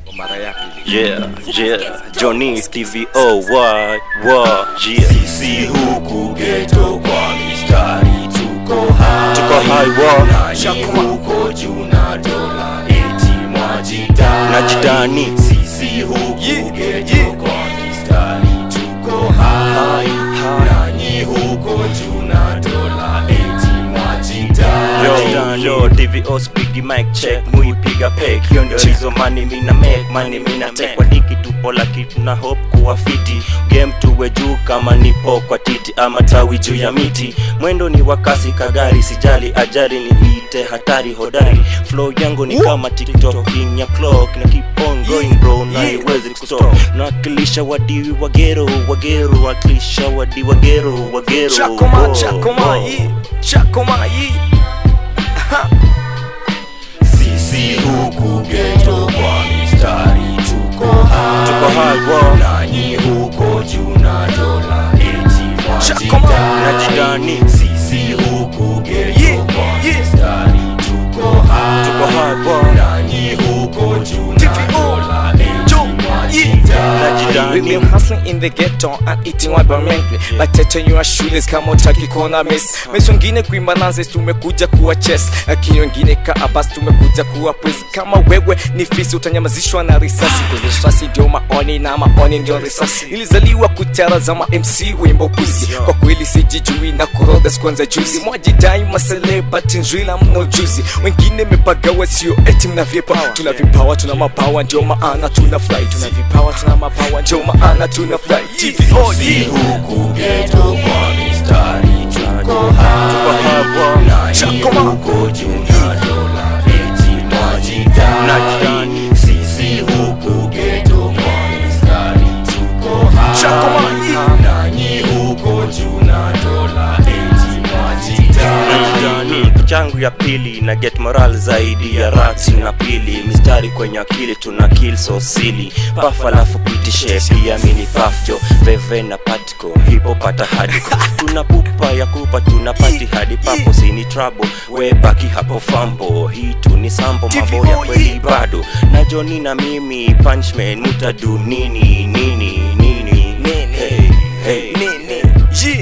mara ya pili Yeah, yeah, Johnny Stevie O Y Y yeah. sisi huku geto kwa mistari tuko hai Tuko high wa nanyi huko juu na dola eti mwajidai Najidani. sisi huku geto kwa mistari tuko hai nanyi huko juu na dola eti mwajidai Yo, yo, TVO speaky mic check muipiga pek hiyo ndio hizo mani mina make mani mina take kwa diki tupo laki tuna hope kuwa fiti game tuwe juu kama nipo kwa titi ama tawi juu ya miti mwendo ni wakasi kagari sijali ajali ni ite hatari hodari flow yangu ni kama tiktok king ya clock na keep on going bro na haiwezi kustop nawakilisha wadiwi wagero wagero wakilisha wadi wagero wagero chakoma Oh, chakoma oh. hii chakoma hii sisi huku geto kwa mistari tuko hai Tuko high wa nanyi huko juu na dola eti Chakoma. mwajidai Najidani. sisi huku geto Yeah, kwa yeah. mistari tuko hai Tuko high wa nanyi huko juu na TVO. dola eti Yo, mwajidai We've been hustling in the ghetto and eating wabamently batetenywa shule kama utaki kuona miss miss wengine kuimba nanze tumekuja kuwa chess lakini wengine kaa basi tumekuja kuwa pwezi kama wewe ni fisi utanyamazishwa na risasi Cause risasi ndio maoni na maoni ndio risasi nilizaliwa kuchara za ma MC wimbo puzi kwa kweli sijijui na kuroga sikuanza juzi mwajidai maselebati nzwila mno juzi wengine mepagawa sio eti mna vipawa tuna vipawa tuna mapawa ndio maana tuna fly tuna vipawa tuna mapawa ndio maana tuna fly TVO sisi yeah. huku geto kwa mistari tuko hai nanyi Chakoma. huko juu na dola eti mwajidai Najidani. sisi huku geto kwa mistari tuko Chakoma. hai nanyi huko juu na dola eti mwajidai Najidani changu ya pili na get moral zaidi ya rats na pili mistari kwenye akili tuna kill so silly paf alafu pitishe pia mini pafjo veve na patiko hipo pata hadiko tuna pupa ya kupa tuna pati hadi papo sini trouble we baki hapo fambo hii tu ni sambo mambo ya kweli bado na Johnny na mimi punchman mutadu nini nini nini Nini? hey, hey. Nini? Yeah.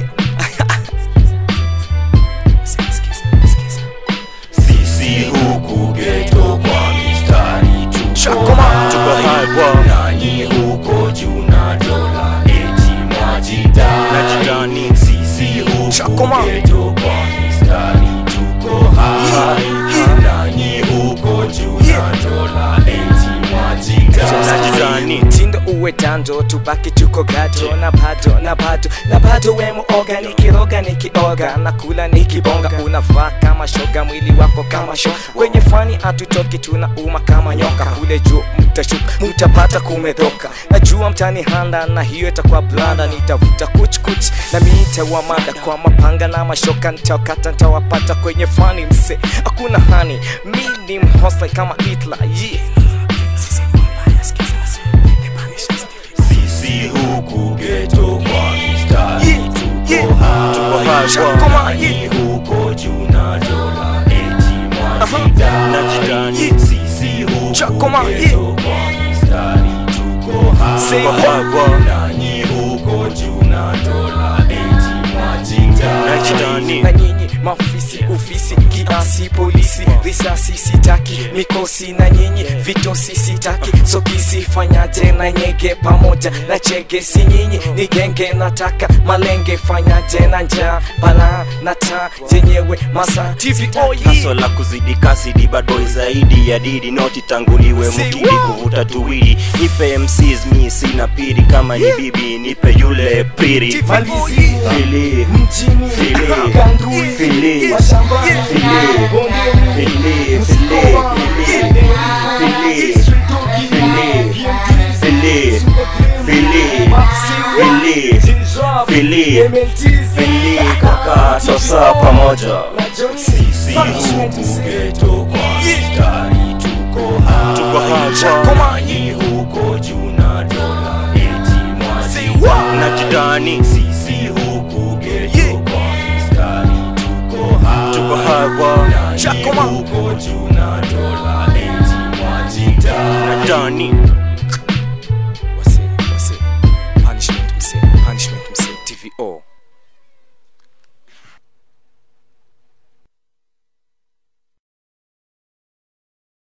sisi huku geto kwa mistari tuko Chakoma. Tuko high wa nanyi huko juu na dola eti mwajidai Najidani. sisi huku Chakoma. geto kwa mistari tuko hai nanyi huko juu na dola eti mwajidai Najidani. mtindo uwe tando tubaki tuko gato na bado na bado na bado we muoga nikiroga nikioga na kula nikibonga unavaa kama shoga mwili wako kama sho kwenye fani hatutoki tuna uma kama nyoka kule juu mtashuka mtapata kumedhoka najua mtani handa na hiyo itakuwa blanda nitavuta kuchkuch na miitawa mada kwa mapanga na mashoka nitawakata nitawapata kwenye fani mse hakuna hani mi ni mhosla kama Hitler yeah. sisi huku geto kwa mistari Yeah, yeah. tuko hai Chakoma, nanyi huko juu na dola eti mwajidai Najidani. sisi huku Chakoma, geto kwa mistari tuko Say hai what? nanyi huko juu na dola eti mwajidai Najidani. na nyinyi mafisi ufisi kiasi polisi risasi sitaki mikosi na nyinyi vitosi sitaki sokisi fanyaje na nyege pamoja na chege si nyinyi ni genge nataka malenge fanyaje na njaa bala na taa zenyewe masa TVO haso la kuzidi kasi di bad boy zaidi ya didi noti tanguliwe Say mukidi what? kuvuta tuwili nipe MCs mi sina piri kama ni bibi nipe yule piri Malizi. Fili, mjini Fili. Gandui. Fili. mashambani Fili. Fili, fili, fili, fili, fili, fili, fili, fili, fili, kaka tosa pamoja sisi huku geto kwa mistari tuko hai Chakoma. nanyi huko juu na dola eti mwajidai najidani sisi huku geto kwa mistari tuko hai tuko hawa nanyi Chakoma. huko juu na dola eti mwajidai najidani